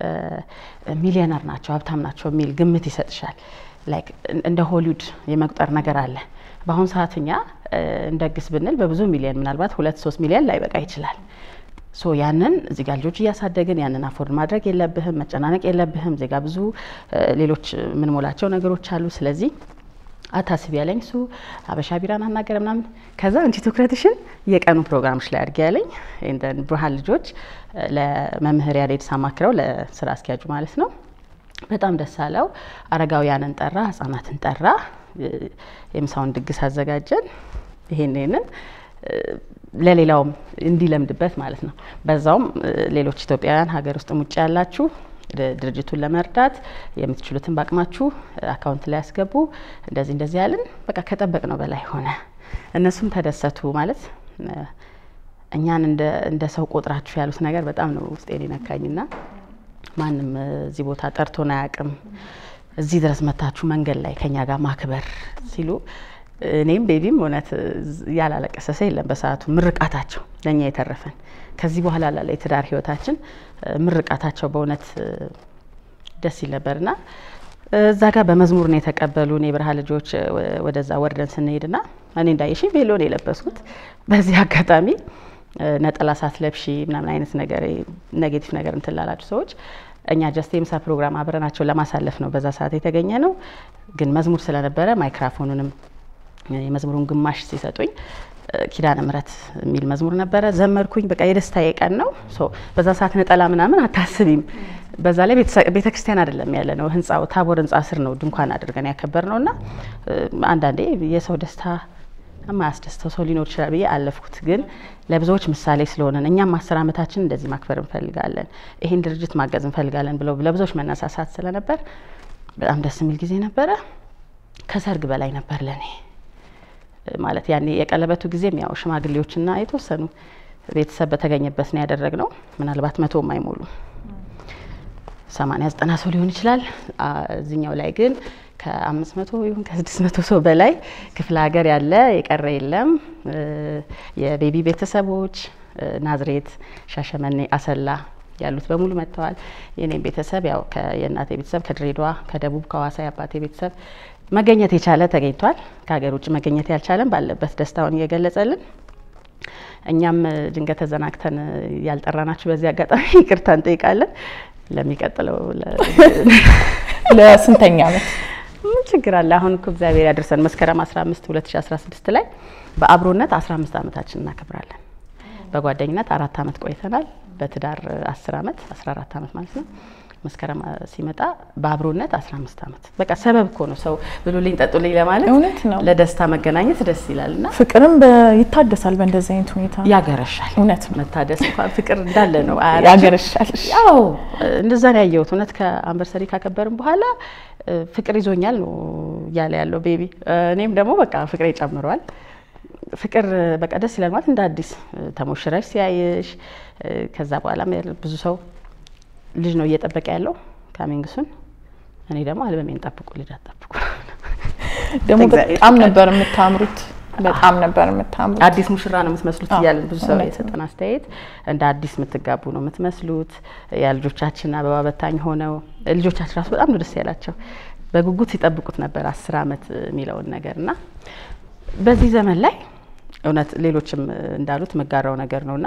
ሚሊዮነር ናቸው ሀብታም ናቸው የሚል ግምት ይሰጥሻል። ላይክ እንደ ሆሊውድ የመቁጠር ነገር አለ። በአሁኑ ሰዓት እኛ እንደግስ ብንል በብዙ ሚሊዮን ምናልባት ሁለት ሶስት ሚሊዮን ላይበቃ ይችላል። ሶ ያንን እዚህ ጋር ልጆች እያሳደግን ያንን አፎርድ ማድረግ የለብህም፣ መጨናነቅ የለብህም። እዚህ ጋር ብዙ ሌሎች የምንሞላቸው ነገሮች አሉ። ስለዚህ አታስቢ ያለኝ እሱ ሀበሻ ቢራን አናገረ ምናምን። ከዛ አንቺ ትኩረትሽን የቀኑ ፕሮግራምሽ ላይ አድርጊ ያለኝ ብርሃን ልጆች ለመምህር ያሬድ ሳማክረው ለስራ አስኪያጁ ማለት ነው። በጣም ደስ አለው። አረጋውያንን ጠራ፣ ህጻናትን ጠራ፣ የምሳውን ድግስ አዘጋጀን። ይሄን ይሄንን ለሌላውም እንዲለምድበት ማለት ነው። በዛውም ሌሎች ኢትዮጵያውያን ሀገር ውስጥም ውጭ ያላችሁ ድርጅቱን ለመርዳት የምትችሉትን በአቅማችሁ አካውንት ላይ ያስገቡ። እንደዚህ እንደዚህ ያልን በቃ ከጠበቅ ነው በላይ ሆነ። እነሱም ተደሰቱ። ማለት እኛን እንደ ሰው ቆጥራችሁ ያሉት ነገር በጣም ነው ውስጤን የነካኝና ማንም እዚህ ቦታ ጠርቶን አያውቅም። እዚህ ድረስ መታችሁ መንገድ ላይ ከኛ ጋር ማክበር ሲሉ እኔም ቤቢም እውነት ያላለቀሰ ሰው የለም። በሰዓቱ ምርቃታቸው ለእኛ የተረፈን ከዚህ በኋላ ላለ የትዳር ህይወታችን ምርቃታቸው በእውነት ደስ ይል ነበርና እዛ ጋር በመዝሙር ነው የተቀበሉን የብርሃ ልጆች ወደዛ ወርደን ስንሄድና እኔ እንዳየሽ ቬሎ ነው የለበስኩት። በዚህ አጋጣሚ ነጠላ ሳትለብሺ ምናምን አይነት ነገር ኔጌቲቭ ነገር እንትን ላላችሁ ሰዎች እኛ ጀስት የምሳ ፕሮግራም አብረናቸው ለማሳለፍ ነው በዛ ሰዓት የተገኘ ነው። ግን መዝሙር ስለነበረ ማይክራፎኑንም የመዝሙሩን ግማሽ ሲሰጡኝ ኪዳነ ምሕረት የሚል መዝሙር ነበረ። ዘመርኩኝ። በቃ የደስታዬ ቀን ነው። በዛ ሰዓት ነጠላ ምናምን አታስቢም። በዛ ላይ ቤተ ክርስቲያን አይደለም ያለ ነው፣ ህንጻው ታቦር ህንጻ ስር ነው ድንኳን አድርገን ያከበር ነው እና አንዳንዴ የሰው ደስታ የማያስደስተው ሰው ሊኖር ይችላል ብዬ አለፍኩት። ግን ለብዙዎች ምሳሌ ስለሆነን እኛም አስር ዓመታችን እንደዚህ ማክበር እንፈልጋለን፣ ይህን ድርጅት ማገዝ እንፈልጋለን ብለው ለብዙዎች መነሳሳት ስለነበር በጣም ደስ የሚል ጊዜ ነበረ። ከሰርግ በላይ ነበር ለእኔ ማለት ያኔ የቀለበቱ ጊዜም ያው ሽማግሌዎችና የተወሰኑ ቤተሰብ በተገኘበት ነው ያደረግነው። ምናልባት መቶ አይሞሉ ሰማንያ ዘጠና ሰው ሊሆን ይችላል። እዚኛው ላይ ግን ከአምስት መቶ ይሁን ከስድስት መቶ ሰው በላይ ክፍለ ሀገር ያለ የቀረ የለም። የቤቢ ቤተሰቦች ናዝሬት፣ ሻሸመኔ፣ አሰላ ያሉት በሙሉ መጥተዋል። የኔም ቤተሰብ ያው የእናቴ ቤተሰብ ከድሬዳዋ፣ ከደቡብ፣ ከሀዋሳ የአባቴ ቤተሰብ መገኘት የቻለ ተገኝቷል። ከሀገር ውጭ መገኘት ያልቻለን ባለበት ደስታውን እየገለጸልን እኛም ድንገት ተዘናግተን ያልጠራናችሁ በዚህ አጋጣሚ ይቅርታ እንጠይቃለን። ለሚቀጥለው ለስንተኛ ዓመት ምን ችግር አለ? አሁን እኮ እግዚአብሔር ያደርሰን መስከረም 15 2016 ላይ በአብሮነት 15 ዓመታችን እናከብራለን። በጓደኝነት አራት ዓመት ቆይተናል። በትዳር 10 ዓመት 14 ዓመት ማለት ነው። መስከረም ሲመጣ በአብሮነት 15 ዓመት በቃ ሰበብ እኮ ነው ሰው ብሉልኝ ጠጡልኝ ለማለት እውነት ነው። ለደስታ መገናኘት ደስ ይላል እና ፍቅርም ይታደሳል በእንደዚህ አይነት ሁኔታ ያገረሻል። እውነት ነው። መታደስ እንኳን ፍቅር እንዳለ ነው። ያገረሻል። ያው እንደዛ ነው ያየሁት። እውነት ከአንቨርሰሪ ካከበርን በኋላ ፍቅር ይዞኛል ነው እያለ ያለው ቤቢ። እኔም ደግሞ በቃ ፍቅሬ ጨምሯል። ፍቅር በቃ ደስ ይላል ማለት እንደ አዲስ ተሞሽረሽ ሲያይሽ ከዛ በኋላ ብዙ ሰው ልጅ ነው እየጠበቀ ያለው ካሚንግሱን። እኔ ደግሞ አልበሜን ጠብቁ ልጅ አጠብቁ። ደግሞ በጣም ነበር የምታምሩት፣ በጣም ነበር የምታምሩት። አዲስ ሙሽራ ነው የምትመስሉት እያለን ብዙ ሰው የሰጠን አስተያየት እንደ አዲስ የምትጋቡ ነው የምትመስሉት። ያ ልጆቻችን አበባ በታኝ ሆነው ልጆቻችን ራሱ በጣም ነው ደስ ያላቸው። በጉጉት ሲጠብቁት ነበር አስር አመት የሚለውን ነገር እና በዚህ ዘመን ላይ እውነት ሌሎችም እንዳሉት መጋራው ነገር ነውና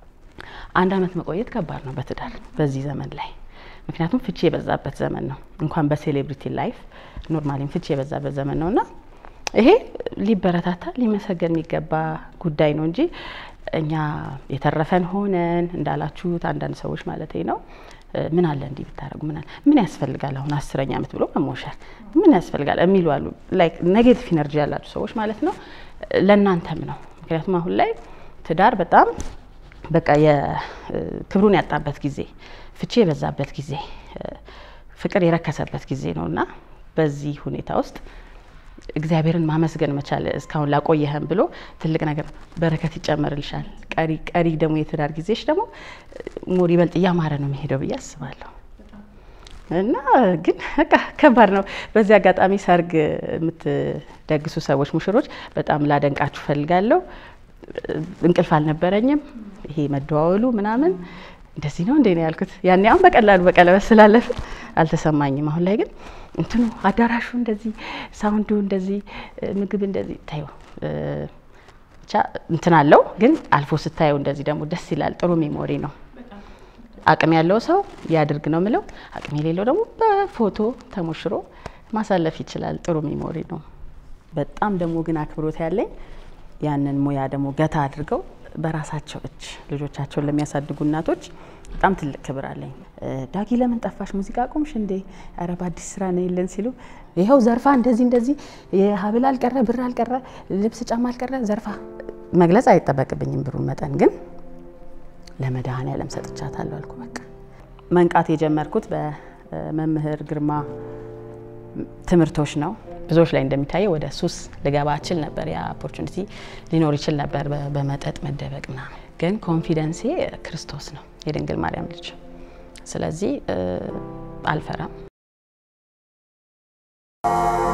አንድ አመት መቆየት ከባድ ነው በትዳር በዚህ ዘመን ላይ ምክንያቱም ፍቺ የበዛበት ዘመን ነው። እንኳን በሴሌብሪቲ ላይፍ ኖርማሊም ፍቺ የበዛበት ዘመን ነውና ይሄ ሊበረታታ ሊመሰገን የሚገባ ጉዳይ ነው እንጂ እኛ የተረፈን ሆነን እንዳላችሁት አንዳንድ ሰዎች ማለት ነው ምን አለ እንዲህ ብታደረጉ ምን አለ ምን ያስፈልጋል አሁን አስረኛ አመት ብሎ መሞሸር ምን ያስፈልጋል የሚሉ አሉ። ላይክ ኔጌቲቭ ኢነርጂ ያላችሁ ሰዎች ማለት ነው። ለእናንተም ነው። ምክንያቱም አሁን ላይ ትዳር በጣም በቃ የክብሩን ያጣበት ጊዜ፣ ፍቺ የበዛበት ጊዜ፣ ፍቅር የረከሰበት ጊዜ ነው እና በዚህ ሁኔታ ውስጥ እግዚአብሔርን ማመስገን መቻል እስካሁን ላቆየህም ብሎ ትልቅ ነገር በረከት ይጨመርልሻል። ቀሪ ቀሪ ደግሞ የትዳር ጊዜሽ ደግሞ ሞር ይበልጥ እያማረ ነው የሚሄደው ብዬ አስባለሁ። እና ግን በቃ ከባድ ነው። በዚህ አጋጣሚ ሰርግ የምትደግሱ ሰዎች ሙሽሮች በጣም ላደንቃችሁ ፈልጋለሁ። እንቅልፍ አልነበረኝም። ይሄ መደዋወሉ ምናምን እንደዚህ ነው እንዴ ነው ያልኩት። ያኔ አሁን በቀላሉ በቀለበት ስላለፍን አልተሰማኝም። አሁን ላይ ግን እንትኑ አዳራሹ እንደዚህ፣ ሳውንዱ እንደዚህ፣ ምግብ እንደዚህ ታዩ ብቻ እንትን አለው። ግን አልፎ ስታየው እንደዚህ ደግሞ ደስ ይላል። ጥሩ ሜሞሪ ነው። አቅም ያለው ሰው ያድርግ ነው ምለው። አቅም የሌለው ደግሞ በፎቶ ተሞሽሮ ማሳለፍ ይችላል። ጥሩ ሜሞሪ ነው። በጣም ደግሞ ግን አክብሮት ያለኝ ያንን ሙያ ደግሞ ገታ አድርገው በራሳቸው እጅ ልጆቻቸውን ለሚያሳድጉ እናቶች በጣም ትልቅ ክብር አለኝ። ዳጊ ለምን ጠፋሽ? ሙዚቃ ቆምሽ እንዴ? ኧረ በአዲስ ስራ ነው የለን ሲሉ ይኸው ዘርፋ እንደዚህ እንደዚህ የሀብል አልቀረ ብር አልቀረ ልብስ ጫማ አልቀረ ዘርፋ መግለጽ አይጠበቅብኝም ብሩን መጠን ግን ለመድኃኔዓለም ሰጥቻታለሁ አልኩ። በቃ መንቃት የጀመርኩት በመምህር ግርማ ትምህርቶች ነው። ብዙዎች ላይ እንደሚታየው ወደ ሱስ ልገባ እችል ነበር። ያ ኦፖርቹኒቲ ሊኖር ይችል ነበር በመጠጥ መደበቅ ምናምን። ግን ኮንፊደንሴ ክርስቶስ ነው፣ የድንግል ማርያም ልጅ። ስለዚህ አልፈራም።